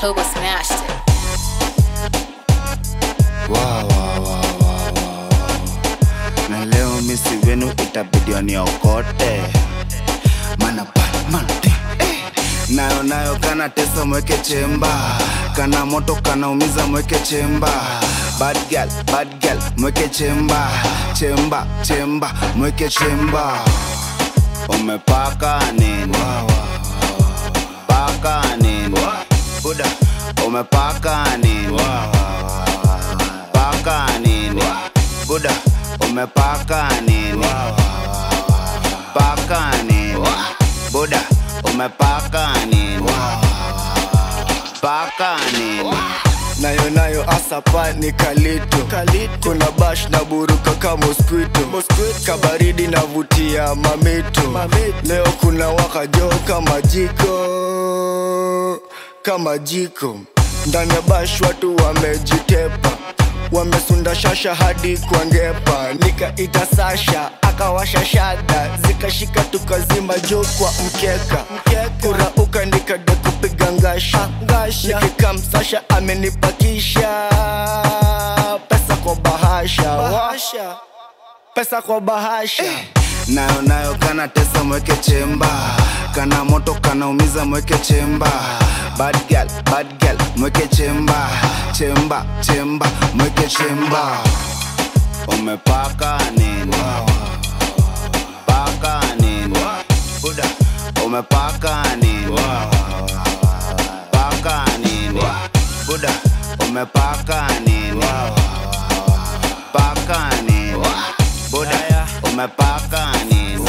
Turbo smashed it. Wow, wow, wow, wow, wow. na leo misi wenu itabidi waniokote mana Batman, eh. nayo nayo kana tesa mweke chemba kana moto kanaumiza mweke chemba bad girl, bad girl, mweke chemba chemba chemba mweke chemba umepaka nini paka nini buda umepaka nini paka nini buda umepaka nini paka nini buda umepaka nini paka nini nayo nayo asapa ni kalito kuna bash na buruka ka mosquito kabaridi navutia mamito leo kuna wakajo kama jiko kama jiko ndani ya bash watu wamejitepa wamesunda shasha hadi kwa ngepa nikaita sasha akawasha shada zikashika tukazima juu kwa mkeka kurauka nikada kupiga ngasha nikikam sasha amenipakisha pesa kwa bahasha pesa kwa bahasha nayo nayo kana tesa mweke chemba kana moto kanaumiza mweke chemba bad girl, bad girl, mweke chemba chemba chemba mweke chemba umepaka nini paka nini buda umepaka nini paka nini buda umepaka nini paka nini buda umepaka nini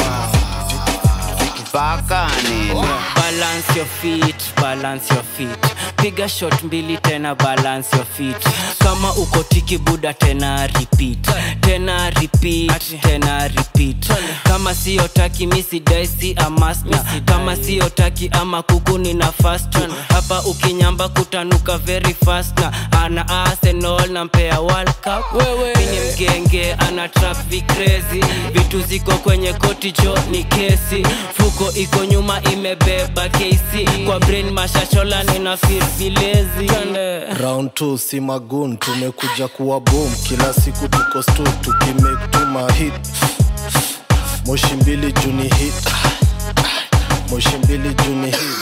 paka nini balance your feet balance your feet piga shot mbili tena balance your feet kama uko tiki buda tena repeat tena repeat tena repeat kama sio taki misi daisi amasna kama sio taki ama kuku nina fast hapa ukinyamba kutanuka very fast na ana arsenal na mpea world cup wewe ni mgenge ana trap vikrezi vitu ziko kwenye koti jo ni kesi fuko iko nyuma imebeba kc kwa brain mashashola nina feel vilezi round 2 si magun tumekuja kuwa boom kila siku tuko stu tukimake tuma hit moshi mbili juni hit moshi mbili juni hit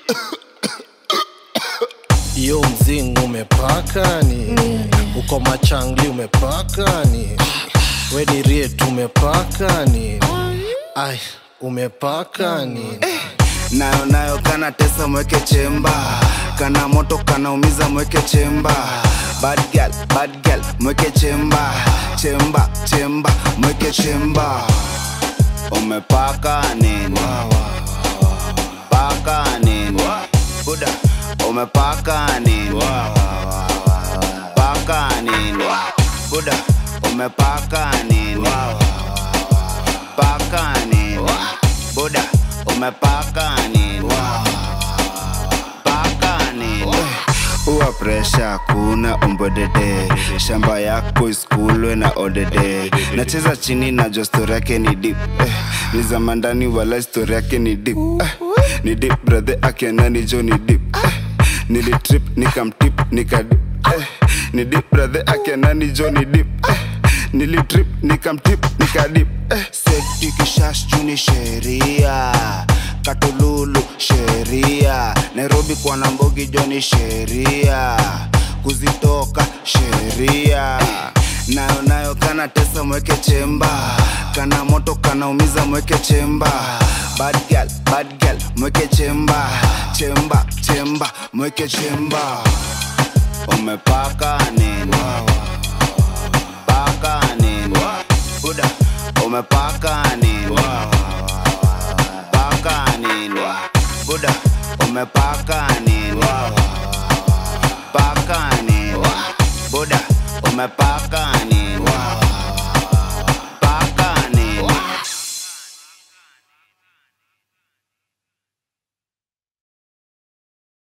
iyo mzing umepakani uko machangli umepakani weni riet umepakani ai umepakani nayo nayo kana tesa mweke chemba kana moto kanaumiza mweke chemba bad girl, bad girl, mweke chemba chemba chemba mweke chemba umepaka nini paka nini buda umepaka nini paka nini buda umepaka nini paka nini buda umepaka nini paka nini uwa presha kuna umbodede shamba yako iskulwe na odede nacheza chini na jo stori yake ni dip eh, ni zamandani wala stori yake ni dip eh, ni dip brathe akenani jo ni dip eh, nilitrip nikamtip nikadip eh, ni dip brathe akenani jo ni dip eh, nilitrip nikamtip nikadip eh. setikishash juni sheria katululu sheria nairobi kwa nambogi joni sheria kuzitoka sheria nayo nayo kana tesa mweke chemba kana moto kanaumiza mweke chemba bad girl, bad girl, mweke chemba chemba chemba mweke chemba umepaka nini paka nini buda umepaka nini paka nini buda umepaka nini paka nini buda umepaka